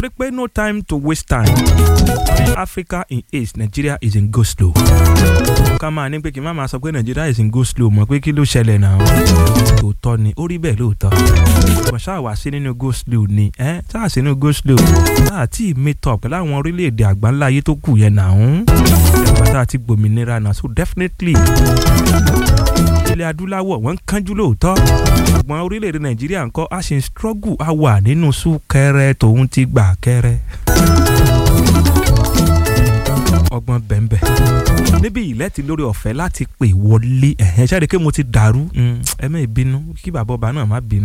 torí pé no time to waste time Africa in haste Nigeria is in go slow ká máa ní pé kí n má máa sọ pé Nigeria is in go slow mọ̀ pé kí ló ṣẹlẹ̀ náà tòótọ́ ni ó rí bẹ́ẹ̀ lóòótọ́ kò ṣáà wá sí nínú go slow ni ẹ́ ṣáà sí nínú go slow ṣáà tí meet up pẹ̀lú àwọn orílẹ̀-èdè àgbáńlá ayé tó kù yẹn náà ń ẹ̀gbọ́n tá a ti gbòmìnira náà so definitely ilẹ̀ adúláwọ̀ wọ́n ń kánjú lóòótọ́ ṣùgbọ́n orílẹ̀-èdè nàìjíríà ńkọ́ a ṣe ń struggle a wà nínú súnkẹrẹ tòun ti gbà kẹrẹ. ọgbọ́n bẹ́ẹ̀nbẹ́ níbi ilẹ̀ ti lórí ọ̀fẹ́ láti pè wọlé ẹ̀hẹ́n ṣáà rí i pé mo ti dàrú ẹ má bínú kí bàbá ọba náà má bínú.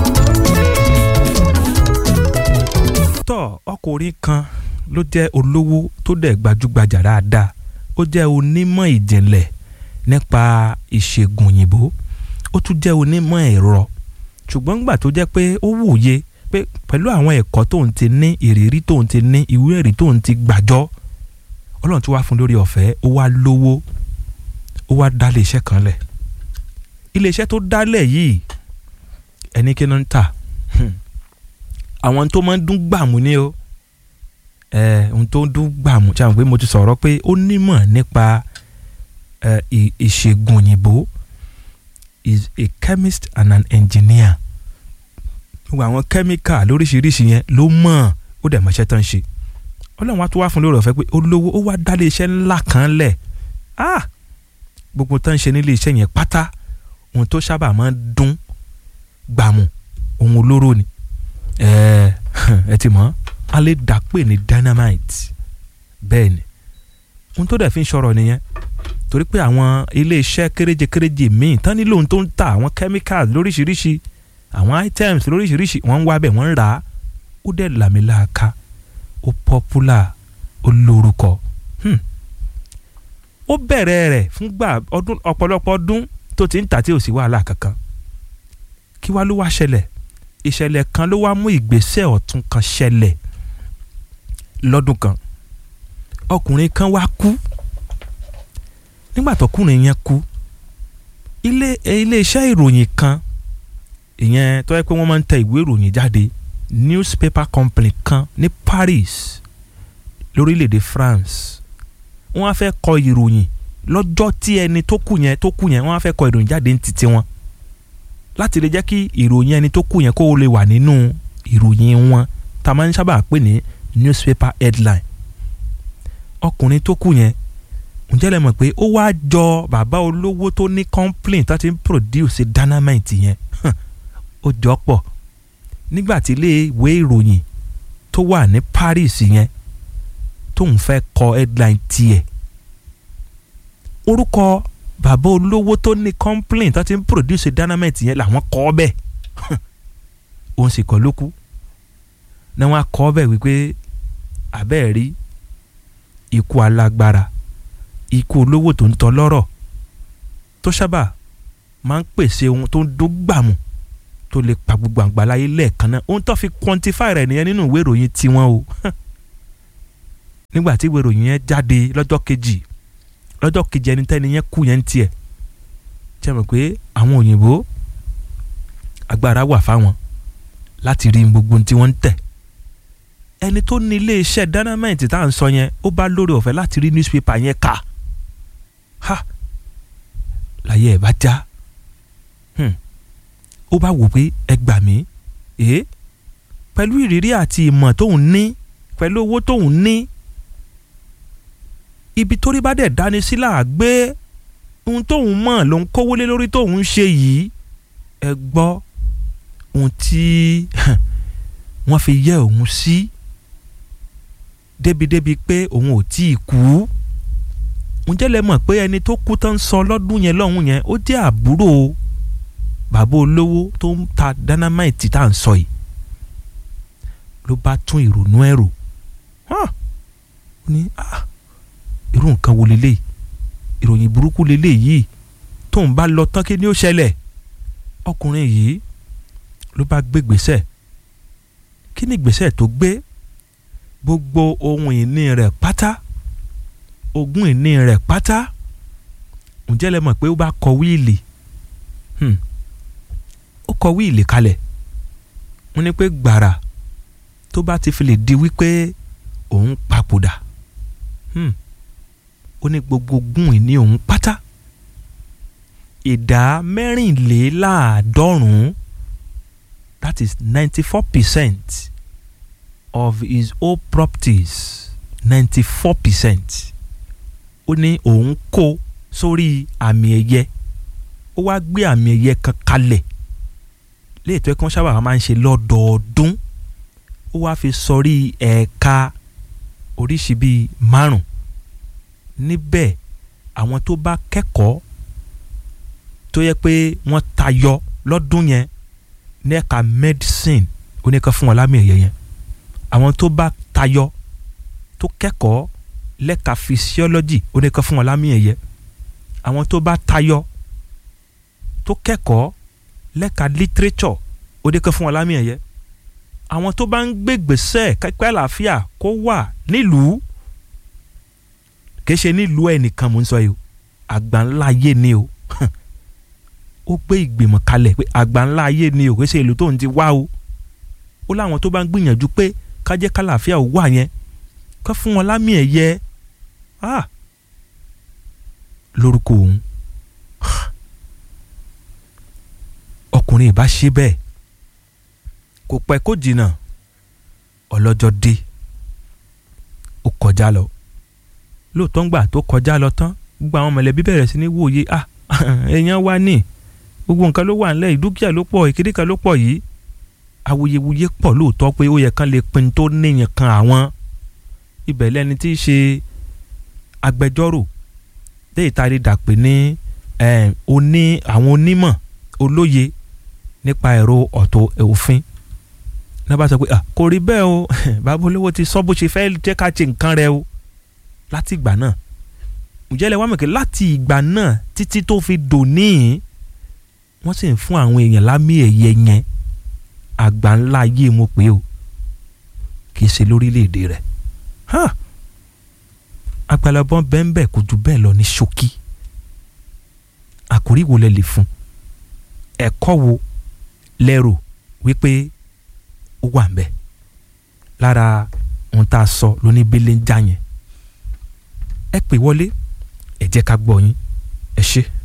tọ́ ọkùnrin kan ló jẹ́ olówó tó dẹ̀ gbajúgbajà dáadáa ó jẹ́ onímọ̀ ìjìnlẹ̀ nípa ìṣègùn òyìnbó ó tún jẹ́ onímọ̀ ẹ̀rọ ṣùgbọ́n nígbà tó jẹ́ pé ó wòye pé pẹ̀lú àwọn ẹ̀kọ́ tóun ti ní ìrírí tóun ti ní ìwé ẹ̀rí tóun ti gbàjọ́ ọlọ́run tó wá fún lórí ọ̀fẹ́ ó wá lówó ó wá dá iléeṣẹ́ kan lẹ̀ iléeṣẹ́ tó dálẹ̀ yìí ẹni kí ló ń tà àwọn tó máa ń dún gbàmù ni o ohun tó ń dún gbàmù ṣe àwọn pé mo ti sọ̀rọ̀ pé ó nímọ̀ nípa ìṣègùn òyìnbó is a chemist and an engineer gbogbo àwọn kẹ́míkà lóríṣiríṣi yẹn ló mọ̀ ó dẹ̀ mọ̀ṣẹ́ tán ṣe ọlọ́run wa tó wá fún lórí ọ̀fẹ́ pé ó lówó ó wá dá iléeṣẹ́ ńlá kan lẹ̀ ah gbogbo tán ṣe nílé iṣẹ́ yẹn pátá ohun tó sábà máa ń dún gbàmù ohun olóró ni ẹ ẹ ti mọ̀ a lè dà pé ní dynamite bẹ́ẹ̀ ni ohun tó dẹ̀ fi ń sọ̀rọ̀ nìyẹn torí pé àwọn iléeṣẹ́ kéréje kéréje míì tán nílò ohun tó ń ta àwọn chemicals lóríṣiríṣi àwọn items lóríṣiríṣi wọ́n ń wá bẹ̀ wọ́n ń rà á ó dẹ̀ làmìlàaka ó popular ó lórúkọ ó bẹ̀rẹ̀ rẹ̀ fúngbà ọdún ọ̀pọ̀lọpọ̀ ọdún tó ti ń tà tí ò sí wàhálà kankan kí wá ló wá ṣẹlẹ̀ ìṣẹ̀lẹ̀ kan ló wá mú ìgbésẹ̀ ọ̀tún kan ṣẹlẹ̀ lọ́dún kan ọkùnrin kan wá kú nígbà tọkùnrin yẹn kú ilé iléeṣẹ́ ìròyìn kan ìyẹn tó yẹ pé wọ́n máa ń tẹ ìwé ìròyìn jáde newspaper company kan ní Paris lórílẹ̀‐èdè France wọ́n á fẹ́ kọ ìròyìn lọ́jọ́ tí ẹni tó kú yẹn tó kú yẹn wọ́n á fẹ́ kọ ìròyìn jáde ní títí wọn láti lè jẹ́ kí ìròyìn ẹni tó kú yẹn kó lè wà nínú ìròyìn wọn tá a máa ń sábà pè ní newspaper headline ọkùnrin tó kú yẹn ǹjẹ́ lẹ mọ̀ pé ó wá jọ bàbá olówó tó ní complaint tó ti ń produce dynamite yẹn ó jọ pọ̀ nígbà tí ilé ìwé ìròyìn tó wà ní Paris yẹn tóun fẹ́ kọ headline tiẹ̀ orúkọ bàbá olówó tó ní complaint tó ti ń produce dynamite yẹn làwọn kọ ọ bẹ́ẹ̀ òun sì kọ́ ló kú náà wọ́n á kọ ọ bẹ́ẹ̀ wípé àbẹ́ẹ̀ rí ikú alágbára ikú olówó tó ń tọ́ lọ́rọ̀ tó sábà máa ń pèsè ohun tó ń dún gbàmù tó lè pa gbogbo àgbáláyé lẹ́ẹ̀kan náà ohun tó fi quantify rẹ̀ nìyẹn nínú ìwé ìròyìn tiwọn o nígbà tí ìwé ìròyìn yẹn jáde lọ́jọ́ kejì lọ́jọ́ kejì ẹni tẹ́ni yẹn kú yẹn ń tiẹ̀ jẹ́ mọ̀ pé àwọn òyìnbó agbára wà fáwọn láti rí gbogbo tí wọ́n ń tẹ̀ ẹni tó ní iléeṣẹ́ dynamite tá à ń sọ yẹn ó bá lórí ọ̀fẹ́ láti rí newspaper yẹn kà ha láyé ẹ̀ bá já ó bá wò pé ẹ gbà mí èé pẹ̀lú ìrírí àti ìmọ̀ tóun ní pẹ̀lú owó tóun ní ibi tó rí bá dẹ̀ dání sí là gbé ohun tóun mọ̀ ló ń kówó lé lórí tóun ń ṣe yìí ẹ gbọ́ ohun tí wọ́n fi yẹ òun sí débìdébì pé òun ò tí ì kú ǹjẹ́ lẹ mọ̀ pé ẹni tó kú tán sọ lọ́dún yẹn lọ́hùn yẹn ó jẹ́ àbúrò bàbá olówó tó ń ta dynamite tá à ń sọ yìí ló bá tún ìrònú ẹ̀ rò ó ní irú nǹkan wo lélẹ́yìí ìròyìn burúkú lélẹ́yìí tóun bá lọ tán kí ni ó ṣẹlẹ̀ ọkùnrin yìí ló bá gbé gbèsè kí ni gbèsè tó gbé gbogbo ohun ìní rẹ̀ pátá ogún ìní rẹ̀ pátá ǹjẹ́ lẹ mọ̀ pé ó bá kọ wíìlì ó kọ wíìlì kalẹ̀ wọ́n ní pé gbàrà tó tó bá ti fi lè di wípé òun papòdà hmm, ó ní gbogbo ogún ìní òun pátá ìdá mẹ́rìnléláàádọ́rùn-ún that is ninety four percent of his whole properties ninety four percent ó ní òun kó sórí àmì ẹ̀yẹ ó wá gbé àmì ẹ̀yẹ kan kalẹ̀ léètò ẹ̀kan sábà máa ń ṣe lọ́dọọdún ó wá fi sọrí ẹ̀ka oríṣi bíi márùn níbẹ̀ àwọn tó bá kẹ́kọ̀ọ́ tó yẹ pé wọ́n tayọ lọ́dún yẹn ní ẹ̀ka medicine oníkan fún wọn lámì ẹ̀yẹ yẹn àwọn tó bá tayọ tó kẹ́kọ̀ọ́ lẹ́ka physiology oníkan fún wọn lámì ẹ̀yẹ àwọn tó bá tayọ tó kẹ́kọ̀ọ́ lẹ́ka literature oníkan fún wọn lámì ẹ̀yẹ àwọn tó bá ń gbé gbèsè kápẹ́ àlàáfíà kó wà nílùú kìí ṣe nílùú ẹnìkan mò ń sọ yìí o àgbà ńlá ayé ni o ó gbé ìgbìmọ̀ kalẹ̀ pé àgbà ńlá ayé ni o kìí ṣe ìlú tó ń ti wá o ó láwọn tó bá ń gbìyànjú pé kájẹ́ kálàáfíà ò wà yẹn ká fún wọn lámì ẹ̀yẹ ah lórúkọ òun ọkùnrin ìbá ṣe bẹ́ẹ̀ kò pẹ́ kó jìnnà ọlọ́jọ́ dé ó kọjá lọ lóòótọ́ ńgbà tó kọjá lọ tán gbogbo àwọn mọ̀lẹ́bí bẹ̀rẹ̀ sí ní wòye ah èèyàn wá ní gbogbo nǹkan ló wà ńlẹ̀ ìdúkìá ló pọ̀ ìkíní kan ló pọ̀ yìí awuyewuye pọ̀ lóòótọ́ pé ó yẹ kán lè pin tó níyàn kan àwọn ibẹ̀ lẹ́ni tí í ṣe agbẹjọ́rò déyìí tá a lè dà pé ní oní àwọn onímọ̀ olóye nípa ẹ̀rọ ọ̀tọ̀ òfin náà bá sọ pé kò rí bẹ́ẹ̀ o bàbá olówó ti sọ bó ṣe fẹ́ jẹ́ ká ṣe nǹkan rẹ o láti ìgbà náà ǹjẹ́ lẹ wá mọ̀ pé láti ìgbà náà títí tó fi dòní wọ́n sì ń fún àwọn èèyàn lámì ẹ̀yẹ yẹn àgbà ńlá ayé mo pé o kì í ṣe lórílẹ̀‐èdè rẹ̀ àgbàlagbọ́n bẹ́ẹ̀ kò jù bẹ́ẹ̀ lọ ní ṣókí àkórí wo lẹ lè fún ẹ̀kọ́ wo lẹ́rò wípé ó wà ń bẹ̀ lára ohun tá a sọ lóní bẹ́lẹ̀ ń já yẹn ẹ pè wọlé ẹ jẹ́ ká gbọ́ yín ẹ ṣé.